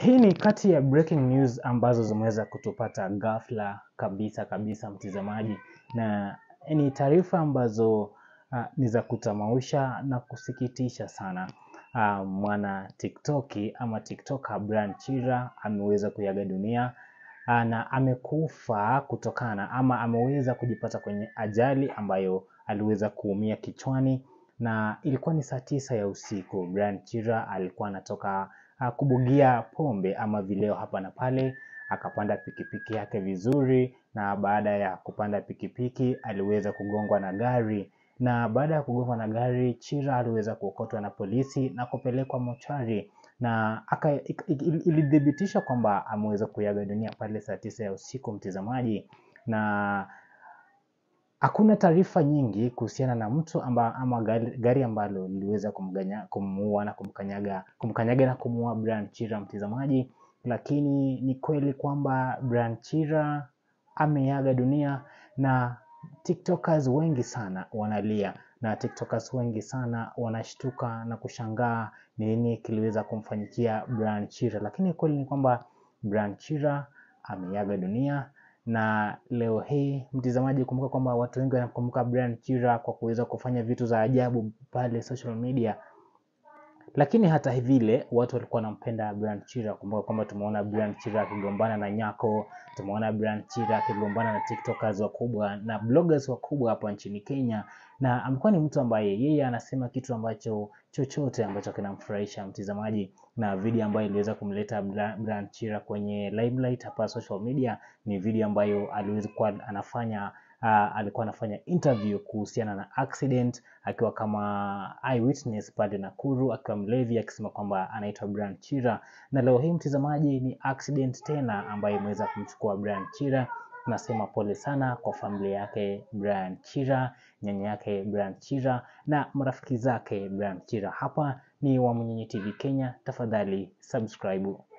Hii ni kati ya breaking news ambazo zimeweza kutupata ghafla kabisa kabisa, mtizamaji, na ni taarifa ambazo uh, ni za kutamausha na kusikitisha sana. Uh, mwana TikToki ama TikToker Brian Chira ameweza kuaga dunia uh, na amekufa kutokana ama ameweza kujipata kwenye ajali ambayo aliweza kuumia kichwani na ilikuwa ni saa tisa ya usiku. Brian Chira alikuwa anatoka uh, kubugia pombe ama vileo hapa na pale, akapanda pikipiki yake vizuri, na baada ya kupanda pikipiki aliweza kugongwa na gari, na baada ya kugongwa na gari, Chira aliweza kuokotwa na polisi na kupelekwa mochari na aka ilithibitisha kwamba ameweza kuaga dunia pale saa tisa ya usiku, mtizamaji, na hakuna taarifa nyingi kuhusiana na mtu amba, ama gari, gari ambalo liliweza kumuua na kumkanyaga kumkanyaga na kumuua Brian Chira mtizamaji, lakini ni kweli kwamba Brian Chira ameaga dunia na TikTokers wengi sana wanalia na TikTokers wengi sana wanashtuka na kushangaa ni nini kiliweza kumfanyikia Brian Chira, lakini kweli ni kwamba Brian Chira ameaga dunia na leo hii mtizamaji, kumbuka kwamba watu wengi wanakumbuka Brian Chira kwa kuweza kufanya vitu za ajabu pale social media, lakini hata vile watu walikuwa wanampenda Brian Chira. Kumbuka kwamba tumeona Brian Chira akigombana na Nyako, tumeona Brian Chira akigombana na TikTokers wakubwa na bloggers wakubwa hapa nchini Kenya, na amekuwa ni mtu ambaye yeye anasema kitu ambacho chochote ambacho kinamfurahisha mtizamaji, na video ambayo iliweza kumleta Brian Chira kwenye limelight hapa social media ni video ambayo aliweza kuwa anafanya uh, alikuwa anafanya interview kuhusiana na accident akiwa kama eyewitness pale Nakuru, akiwa mlevi akisema kwamba anaitwa Brian Chira, na leo hii mtizamaji, ni accident tena ambayo imeweza kumchukua Brian Chira. Nasema pole sana kwa familia yake Brian Chira, nyanya yake Brian Chira na marafiki zake Brian Chira. Hapa ni Wamunyenye TV Kenya, tafadhali subscribe.